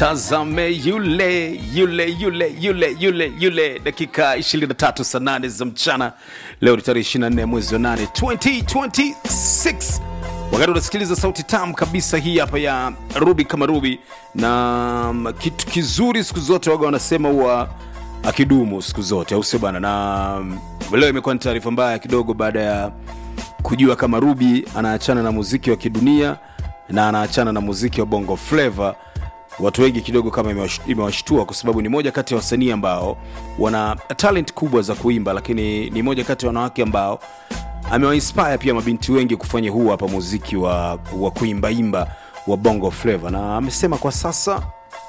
mtazame yule yule yule yule yule yule dakika 23 saa 8 za mchana leo ni tarehe 24 mwezi wa 8 2026 wakati unasikiliza sauti tamu kabisa hii hapa ya rubi kama rubi na mm, kitu kizuri siku zote waga wanasema huwa akidumu siku zote au sio bana na mm, leo imekuwa ni taarifa mbaya kidogo baada ya kujua kama rubi anaachana na muziki wa kidunia na anaachana na muziki wa bongo flava watu wengi kidogo kama imewash- imewashtua kwa sababu ni moja kati ya wasanii ambao wana talent kubwa za kuimba lakini ni moja kati ya wanawake ambao amewainspire pia mabinti wengi kufanya huu hapa muziki wa, wa kuimbaimba wa bongo flava na amesema kwa sasa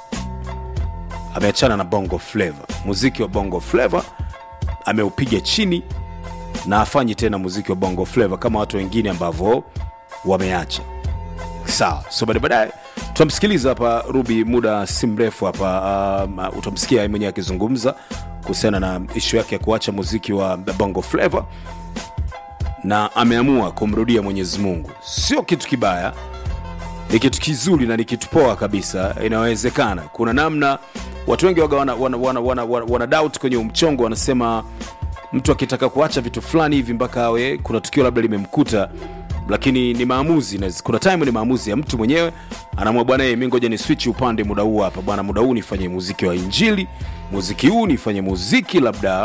ameachana na bongo flava muziki wa bongo flava ameupiga chini na afanyi tena muziki wa bongo flava kama watu wengine ambavyo wameacha sawa so baadaye baadaye tutamsikiliza hapa rubi muda si mrefu hapa um, utamsikia yeye mwenyewe akizungumza kuhusiana na ishu yake ya kuacha muziki wa bongo flava na ameamua kumrudia mwenyezi mungu sio kitu kibaya ni kitu kizuri na ni kitu poa kabisa inawezekana kuna namna watu wengi waga wana, wana, wana, wana, wana, wana doubt kwenye umchongo wanasema mtu akitaka kuacha vitu fulani hivi mpaka awe kuna tukio labda limemkuta lakini ni maamuzi na kuna time ni maamuzi ya mtu mwenyewe anaamua bwana mi ngoja ni switch upande muda huu hapa bwana muda huu nifanye muziki wa injili muziki huu nifanye muziki labda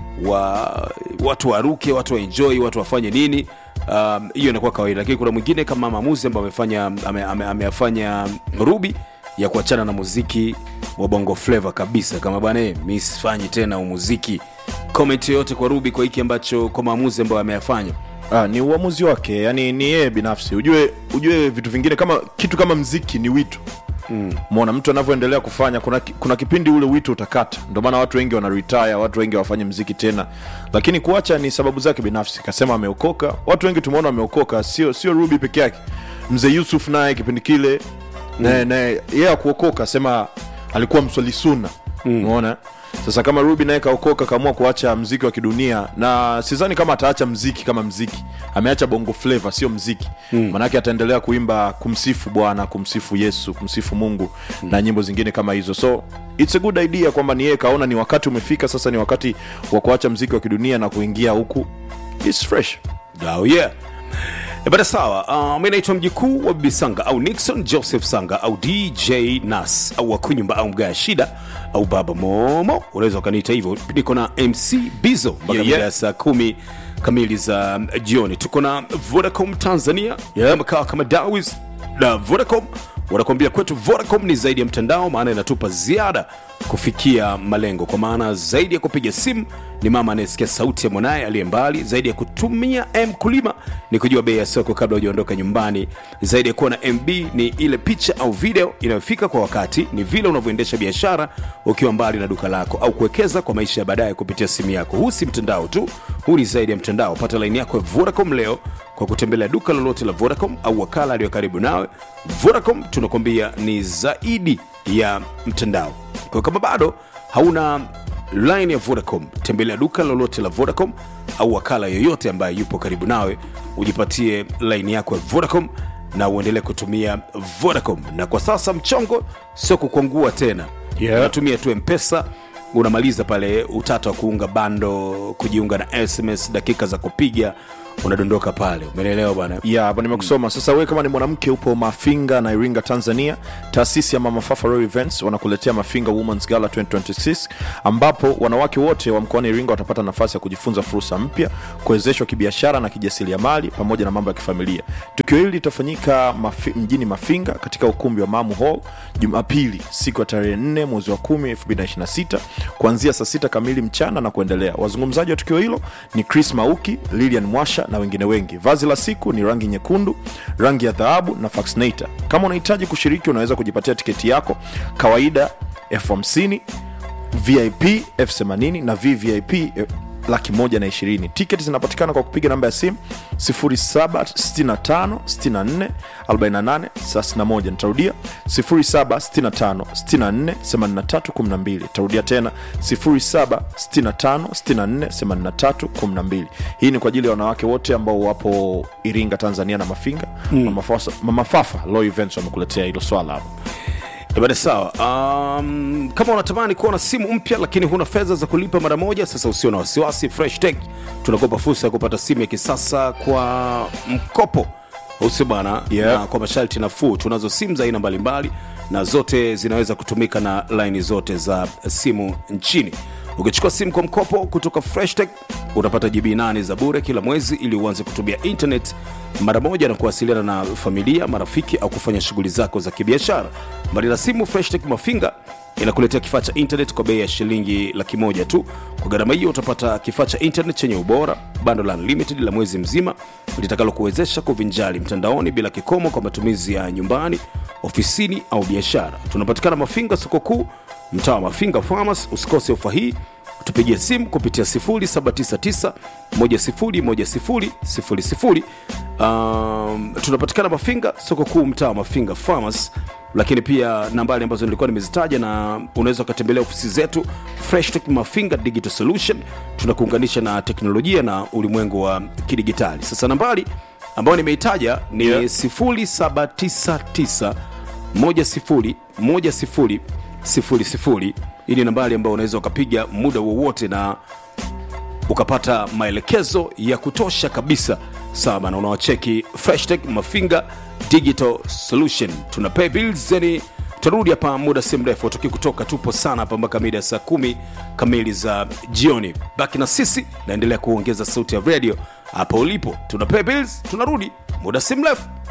wa watu waruke watu waenjoy watu wafanye nini Um, hiyo inakuwa kawaida lakini kuna mwingine kama maamuzi ambayo amefanya ame, ame, ameyafanya rubi ya kuachana na muziki wa bongo flava kabisa kama bwana eh, mi sifanyi tena umuziki comment yoyote kwa rubi kwa hiki ambacho kwa maamuzi ambayo ameyafanya Ah, ni uamuzi wake yani ni yeye binafsi ujue ujue vitu vingine kama kitu kama mziki ni wito mona mtu anavyoendelea kufanya kuna, ki- kuna kipindi ule wito utakata ndio maana watu wengi wana retire watu wengi hawafanye mziki tena lakini kuacha ni sababu zake binafsi kasema ameokoka watu wengi tumeona wameokoka sio sio ruby peke yake mzee yusuf naye kipindi kile naye naye yeye akuokoka sema alikuwa mswali suna umeona sasa kama ruby naye kaokoka kaamua kuacha mziki wa kidunia na sidhani kama ataacha mziki kama mziki ameacha bongo flava sio mziki mm. manake ataendelea kuimba kumsifu bwana kumsifu yesu kumsifu mungu mm. na nyimbo zingine kama hizo so its a good idea kwamba ni yeye kaona ni wakati umefika sasa ni wakati wa kuacha mziki wa kidunia na kuingia huku its fresh oh, yeah E bada sawa uh, mi naitwa mjikuu wa bibi sanga au nixon joseph sanga au dj nas au wakunyumba au mgaya shida au baba momo unaweza ukaniita hivyo niko na mc bizo mpaka Yeah, mida yeah. ya saa kumi kamili za jioni tuko na vodacom tanzania Yeah. kama kawa kama dawis na vodacom wanakuambia kwetu vodacom ni zaidi ya mtandao maana inatupa ziada kufikia malengo kwa maana zaidi ya kupiga simu ni mama anayesikia sauti ya mwanaye aliye mbali zaidi ya kutumia mkulima ni kujua bei ya soko kabla hujaondoka nyumbani zaidi ya kuwa na mb ni ile picha au video inayofika kwa wakati ni vile unavyoendesha biashara ukiwa mbali na duka lako au kuwekeza kwa maisha ya baadaye kupitia simu yako huu si mtandao tu huu ni zaidi ya mtandao pata laini yako ya vodacom leo kwa kutembelea duka lolote la vodacom au wakala aliyo karibu nawe vodacom tunakwambia ni zaidi ya mtandao kwa kama bado hauna line ya vodacom tembelea duka lolote la vodacom au wakala yoyote ambaye yupo karibu nawe ujipatie line yako ya vodacom na uendelee kutumia vodacom na kwa sasa mchongo sio kukwangua tena Yeah. unatumia tu mpesa unamaliza pale utata wa kuunga bando kujiunga na sms dakika za kupiga unadondoka pale umeelewa bwana ya hapa nimekusoma sasa wewe kama ni mwanamke upo mafinga na iringa tanzania taasisi ya mama fafa Royal events wanakuletea mafinga womens gala 2026 ambapo wanawake wote wa mkoani iringa watapata nafasi ya kujifunza fursa mpya kuwezeshwa kibiashara na kijasiriamali pamoja na mambo ya kifamilia tukio hili litafanyika mafi, mjini mafinga katika ukumbi wa mamu hall jumapili siku ya tarehe 4 mwezi wa 10 2026 kuanzia saa sita kamili mchana na kuendelea wazungumzaji wa tukio hilo ni chris mauki lilian mwasha na wengine wengi vazi la siku ni rangi nyekundu rangi ya dhahabu na faxinator kama unahitaji kushiriki unaweza kujipatia tiketi yako kawaida elfu hamsini vip elfu themanini na vvip eh, laki moja na ishirini tiketi zinapatikana kwa kupiga namba ya simu 0765644831 nitarudia 0765648312 nitarudia tena 0765648312 hii ni kwa ajili ya wanawake wote ambao wapo iringa tanzania na mafinga mm. mama, Fasa, mama fafa law events wamekuletea hilo swala hapo Ibada sawa. Um, kama unatamani kuwa na simu mpya lakini huna fedha za kulipa mara moja, sasa usio na wasiwasi. Fresh Tech tunakupa fursa ya kupata simu ya kisasa kwa mkopo, usio bana, Yeah. na kwa masharti nafuu. Tunazo simu za aina mbalimbali na zote zinaweza kutumika na laini zote za simu nchini. Ukichukua simu kwa mkopo kutoka Fresh Tech utapata GB 8 za bure kila mwezi ili uanze kutumia internet mara moja na kuwasiliana na familia, marafiki au kufanya shughuli zako za kibiashara. Mbali na simu, Fresh Tech Mafinga inakuletea kifaa cha internet kwa bei ya shilingi laki moja tu. Kwa gharama hiyo utapata kifaa cha internet chenye ubora, bando la unlimited la mwezi mzima litakalokuwezesha kuvinjari mtandaoni bila kikomo kwa matumizi ya nyumbani, ofisini au biashara. Tunapatikana Mafinga, soko kuu, mtaa wa Mafinga Farmers. Usikose ofa hii tupigie simu kupitia 0799 101000. Um, tunapatikana Mafinga soko kuu mtaa wa Mafinga Farmers, lakini pia nambari ambazo nilikuwa nimezitaja, na unaweza ukatembelea ofisi zetu Fresh Tech Mafinga Digital Solution. Tunakuunganisha na teknolojia na ulimwengu wa kidigitali. Sasa nambari ambayo nimeitaja ni Yeah. 0799 101000. Hii ni nambari ambayo unaweza ukapiga muda wowote na ukapata maelekezo ya kutosha kabisa sawa bana unawacheki freshtech mafinga digital solution tuna pay bills yani tutarudi hapa muda si mrefu tuki kutoka tupo sana hapa mpaka mida ya saa kumi kamili za jioni baki na sisi naendelea kuongeza sauti ya radio hapa ulipo tuna pay bills tunarudi muda si mrefu